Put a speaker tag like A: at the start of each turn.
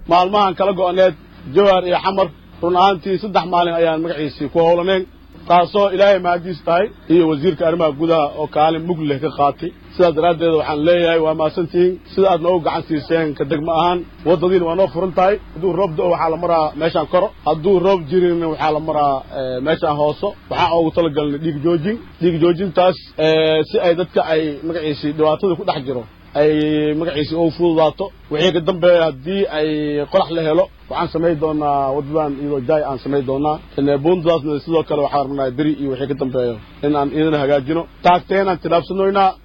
A: maalmahan kala go'aneed jawhar iyo xamar run ahaantii saddex maalin ayaan magaciisii ku howlanayn taasoo ilaahay mahadiis tahay iyo wasiirka arrimaha gudaha oo kaalin mug leh ka qaatay sidaas daraaddeed waxaan leeyahay waa mahadsantihiin sida aad noogu gacan siiseen ka degma ahaan waddadiina waa noo furan tahay hadduu roob do waxaa la maraa meeshaan koro hadduu roob jirin waxaa la maraa meeshaan hooso waxaan oogu talagalnay dhiig joojin dhiig joojintaas si ay dadka ay magaciisii dhibaatada ku dhex jiro ay magaciisii ugu fududaato wixii ka dambeeya haddii ay qorax la helo waxaan samayn doonaa waddadan iyadoo jaay aan samayn doonaa buundadaasna sidoo kale waxaan rabnaa beri iyo wixii ka dambeeyo in aan idin hagaajino taagteenaan tilaabsanoynaa